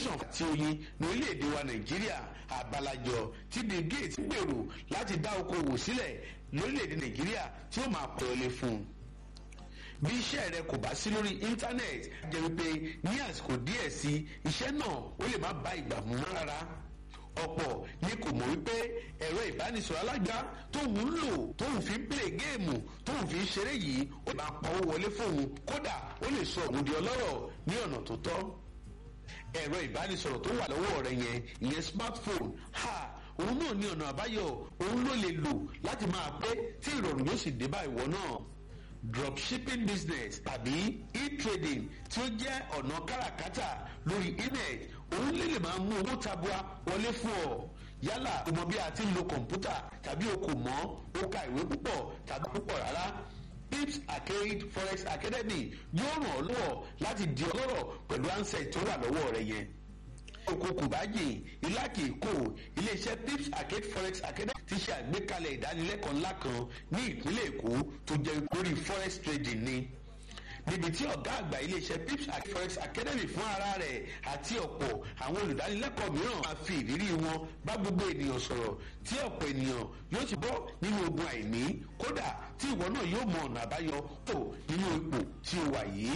foundation àti oyin ní orílẹ̀-èdè wa nàìjíríà àbálàjọ tí bill gates gbèrò láti dá okòwò sílẹ̀ lórílẹ̀-èdè nàìjíríà tí ó máa pọ̀ lé fún un bí iṣẹ́ rẹ kò bá sí lórí íńtánẹ́ẹ̀tì jẹ́ wípé ní àsìkò díẹ̀ sí iṣẹ́ náà ó lè má bá ìgbà mú rárá ọ̀pọ̀ ni kò mọ̀ wípé ẹ̀rọ ìbánisọ̀rọ̀ alágbá tóun ń lò tóun fi ń plé géèmù tóun fi ń ṣeré yìí ó máa pawó wọlé fóun kódà ó lè sọ òun di ọlọ́rọ̀ ní ọ̀nà tó tọ́ ẹ̀rọ ìbánisọ̀rọ̀ tó wà lọ́wọ́ rẹ yẹn ìyẹn smartphone ha òun náà ní ọ̀nà àbáyọ òun ló lè lò láti máa pé tí ìrọ̀rùn yóò sì dé bá ìwọ náà dropshipping business tàbí e-trading tí ó jẹ́ ọ̀nà káràkátà lórí internet òun lè lè máa mú owó tabua wọlé fún ọ yálà o mọ bí a ti ń lo kọ̀ǹpútà tàbí o kò mọ̀ o ka ìwé púpọ̀ tàbí púpọ̀ rárá pips arcade forex academy yóò ràn ọ́ lọ́wọ́ láti di ọlọ́rọ̀ pẹ̀lú ansẹ̀ tó wà lọ́wọ́ rẹ yẹn oko kùbájì ìlàkì èkó iléeṣẹ́ pips arcade forex academy ti ṣe àgbékalẹ̀ ìdánilẹ́kọ̀ọ́ ńlá kan ní ìpínlẹ̀ èkó tó jẹ́ lórí forex trading ni níbi tí ọ̀gá àgbà iléeṣẹ́ pips arcade forex academy fún ara rẹ̀ àti ọ̀pọ̀ àwọn olùdánilẹ́kọ̀ọ́ mìíràn máa fi ìrírí wọn bá gbogbo ènìyàn sọ̀rọ̀ tí ọ̀pọ̀ ènìyàn yóò ti bọ́ nínú ogun àìní kódà tí ìwọ náà yóò mọ ọ̀nà àbáyọ tó nínú ipò tí o wà yìí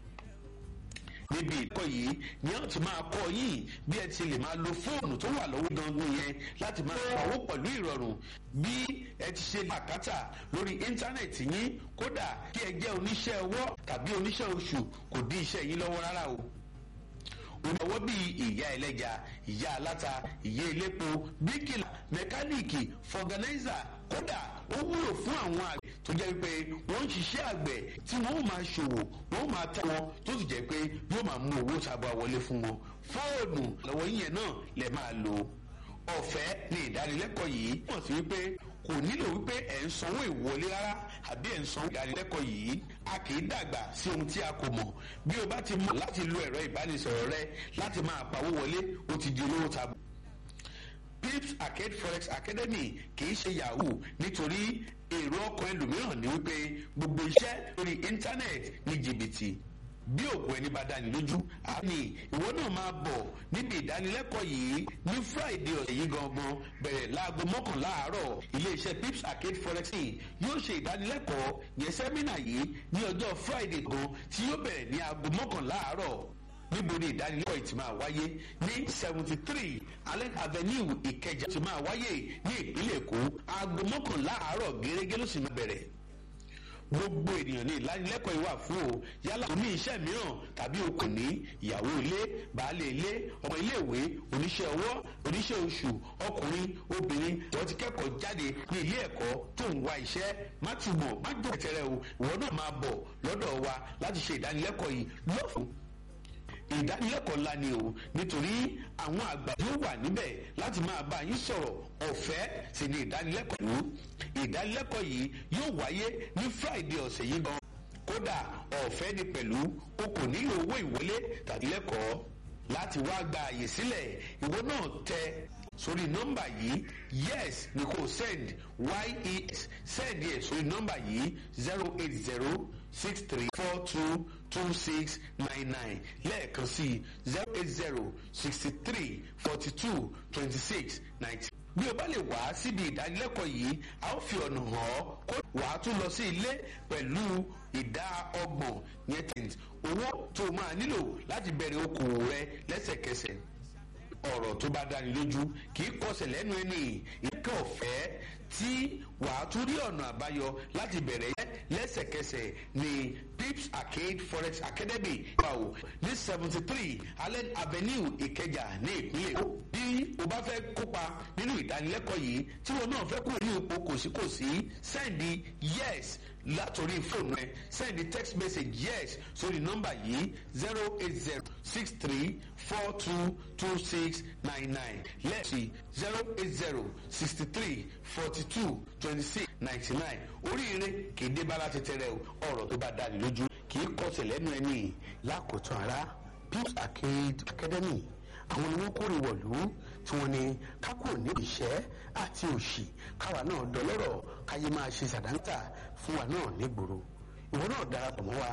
níbi ìkọ́ yìí ni wọ́n ti máa kọ́ yín bí ẹ ti lè máa lo fóònù tó wà lọ́wọ́ gangan yẹn láti máa pawó pẹ̀lú ìrọ̀rùn bí ẹ ti ṣe làkàtà lórí íńtánẹ̀tì yín kódà kí ẹ jẹ́ oníṣẹ́ ọwọ́ tàbí oníṣẹ́ oṣù kò dí iṣẹ́ yín lọ́wọ́ rárá o olùwọ́ bíi ìyá ẹlẹ́ja ìyá aláta ìyá elépo bíkìlà mẹkáníìkì fọgànáìzà kódà ó wúlò fún àwọn àgbẹ̀ tó jẹ́ pé wọ́n ń ṣiṣẹ́ àgbẹ̀ tí wọ́n ó máa ṣòwò wọ́n ó máa ta wọn tó sì jẹ́ pé yóò máa mú owó sábà wọlé fún wọn fóònù lọ́wọ́ yíyẹn náà lè máa lò ọ̀fẹ́ ní ìdánilẹ́kọ̀ọ́ yìí wọ́n sì wípé kò nílò wípé ẹ̀ ń sanwó ìwọlé rárá àbí ẹ̀ ń sanwó ìdánilẹ́kọ̀ọ́ yìí a kì í dàgbà sí ohun tí a kò mọ̀ bí o bá ti mọ̀ láti lo ẹ̀rọ ìbánisọ̀rọ̀ rẹ láti máa pawó wọlé o ti di olówó tabu pips arcade forex academy kì í ṣe yahoo nítorí èrò ọkàn ẹlòmíràn ní wípé gbogbo iṣẹ́ lórí íńtánẹ́ẹ̀tì ní jìbìtì bí òkú ẹni bá dání lójú àmì ìwọ náà máa bọ̀ níbi ìdánilẹ́kọ̀ọ́ yìí ní friday ọ̀sẹ̀ yìí gangan bẹ̀rẹ̀ láago mọ́kànlá àárọ̀ iléeṣẹ́ pips arcade forex yóò ṣe ìdánilẹ́kọ̀ọ́ yẹn sẹ́mínà yìí ní ọjọ́ friday gan tí yóò bẹ̀rẹ̀ ní aago mọ́kànlá àárọ̀ níbo ni ìdánilẹ́kọ̀ọ́ yìí ti máa wáyé ní seventy three allen avenue ìkẹjà ti máa wáyé ní ìpínlẹ̀ èkó aago mọ́kànlá àárọ̀ gẹ́gẹ́ ló sì máa bẹ̀rẹ̀ gbogbo ènìyàn ní ìlanilẹ́kọ̀ọ́ ìwà fún o yálà tó ní iṣẹ́ mìíràn tàbí o kò ní ìyàwó ilé baálé ilé ọmọ iléèwé oníṣẹ́ ọwọ́ oníṣẹ́ oṣù ọkùnrin obìnrin wọ́n ti kẹ́kọ̀ọ́ jáde ní ilé ẹ̀kọ́ tó ń wá iṣẹ́ má túbọ̀ má jọ tẹ̀rẹ̀ o ìwọ náà máa bọ̀ lọ́dọ̀ wa láti ṣe ìdánilẹ́kọ̀ọ́ yìí lọ́fún ìdánilẹ́kọ̀ọ́ ńlá ni o nítorí àwọn àgbà yóò wà níbẹ̀ láti máa bá yín sọ̀rọ̀ ọ̀fẹ́ sì ni ìdánilẹ́kọ̀ọ́ yìí ìdánilẹ́kọ̀ọ́ yìí yóò wáyé ní friday ọ̀sẹ̀ yìí gan kódà ọ̀fẹ́ ni pẹ̀lú o kò nílò owó ìwọlé tàbí lẹ́kọ̀ọ́ láti wá gba àyè sílẹ̀ ìwọ náà tẹ sórí nọ́mbà yìí yes ni kò send yes send yẹ sórí nọ́mbà yìí zero eight zero six three four two two six nine nine lẹ́ẹ̀kan sí zero eight zero sixty three forty two twenty six ninety. bí o bá lè wá síbi ìdánilẹ́kọ̀ọ́ yìí a ó fi ọ̀nà hàn ọ́ kó wà á tún lọ sí ilé pẹ̀lú ìdá ọgbọ̀n yẹn tẹ̀ǹtì owó tó o máa nílò láti bẹ̀rẹ̀ okòwò rẹ lẹ́sẹ̀kẹsẹ̀ ọ̀rọ̀ tó bá dáni lójú kì í kọsẹ̀ lẹ́nu ẹni ìkẹ́ ọ̀fẹ́ tí wàá tún rí ọ̀nà àbáyọ láti bẹ̀rẹ̀ yẹn lẹ́sẹ̀kẹsẹ̀ ní pips arcade forex academy ìpàwọ̀ ní seventy three allen avenue ìkẹjà ní ìpínlẹ̀ èkó bí o bá fẹ́ kópa nínú ìdánilẹ́kọ̀ọ́ yìí tí wọn náà fẹ́ kúrò ní ipò kòsíkòsí sẹ́ndì yes látòrí fóònù ẹ sẹ́ndì text message yes sórí nọ́mbà yìí zero eight zero six three four two two six nine nine lẹ́ẹ̀sì zero eight zero sixty three forty two twenty six ninety nine oríire kì í dé bá láti tẹrẹ ọ̀rọ̀ tó bá dáni lójú kì í kọsẹ̀ lẹ́nu ẹni lákòótán ara pips arcade academy àwọn ni wọ́n kórè wọ̀lú tí wọ́n ní kákò ní ìṣẹ́ àti òṣì káwa náà dọlọ́rọ̀ káyé máa ṣe sàdáńtà fún wa náà nígboro ìwọ náà darapọ̀ mọ́ wa